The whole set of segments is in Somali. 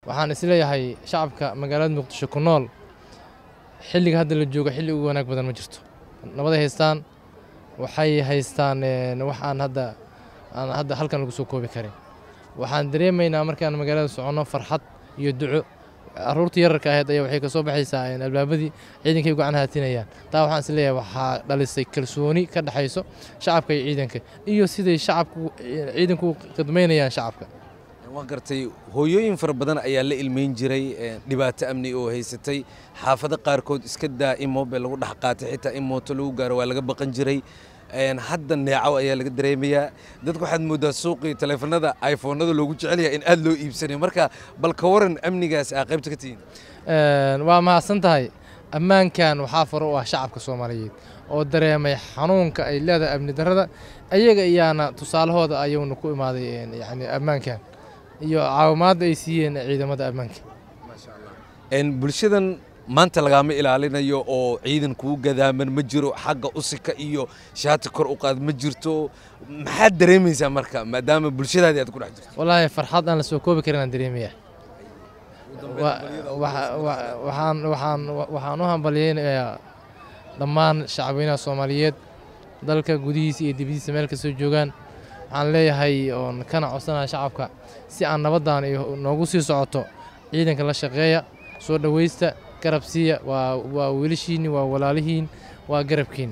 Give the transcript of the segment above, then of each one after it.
waxaan isleeyahay shacabka magaalada muqdisho ku nool xilliga hadda la joogo xilli ugu wanaag badan ma jirto nabaday haystaan waxay haystaan wax aan hadda aan hadda halkan lagu soo koobi karin waxaan dareemaynaa markaan magaalada soconno farxad iyo duco aruurtii yararka ahayd ayaa waxay kasoo baxaysaa albaabadii ciidankay gacan haatinayaan taa waxaan is leeyahay waxaa dhalisay kalsooni ka dhexayso shacabka iyo ciidanka iyo siday shacabku ciidanku u khidmaynayaan shacabka waan gartay hooyooyin fara badan ayaa la ilmeyn jiray dhibaato amni oo haysatay xaafado qaarkood iska daa in moobel lagu dhex qaatay xitaa in mooto lagu gaaro waa laga baqan jiray hadda neeco ayaa laga dareemayaa dadku waxaad mooddaa suuqii taleefanada iphonada loogu jecel yahay in aad loo iibsanayo marka bal ka waran amnigaas aa qaybta ka tihiin waa mahadsan tahay ammaankan waxaa faro u ah shacabka soomaaliyeed oo dareemay xanuunka ay leedahay amni darrada ayaga iyaana tusaalahooda ayuuna ku imaaday yani ammaankan iyo caawimaadda ay siiyeen ciidamada ammaanka bulshadan maanta lagaama ilaalinayo oo ciidan kuu gadaaman ma jiro xagga usika iyo shaati kor u qaad ma jirto maxaad dareemaysaa marka maadaama bulshadaadii aad ku dhex jirto wallaahi farxad aan la soo koobi karin aan dareemaya waxaan waxaan waxaan u hambalyeynayaa dhammaan shacabweynaha soomaaliyeed dalka gudihiisa iyo dibadiisa meel kastoo joogaan waxaan leeyahay oon kana codsanaya shacabka si aan nabaddan noogu sii socoto ciidanka la shaqeeya soo dhowaysta garab siiya waa waa wiilashiinni waa walaalihiin waa garabkiinni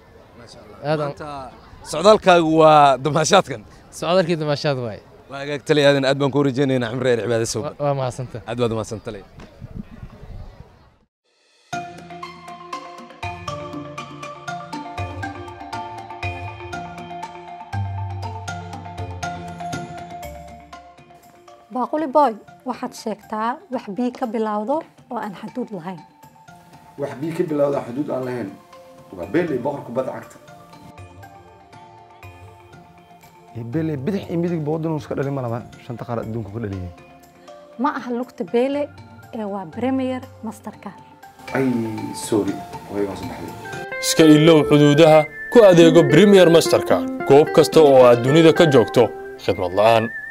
socdaalkaagu waa damaashaadkan socdaalkii damaashaad waaye waa hagaag talay aadan aad baan ku rajaynaynaa xamre eer cibaada sow waa mahadsanta aad baad umahadsan talay baaquli boy waxaad sheegtaa wax bii ka bilowdo oo aan xaduud lahayn wax bii ka bilowda xuduud aan lahayn waa beeley boqor kubadda cagta beeley bidix iyo midigba waddanuu iska dhalin ma laba shanta qaar adduunku ka dhaliyeen ma aha lugta beele ee waa premier masterka ay sorry waygaan subaxday iska ilow xuduudaha ku adeego premier masterka goob kasta oo aad dunida ka joogto khidmad la'aan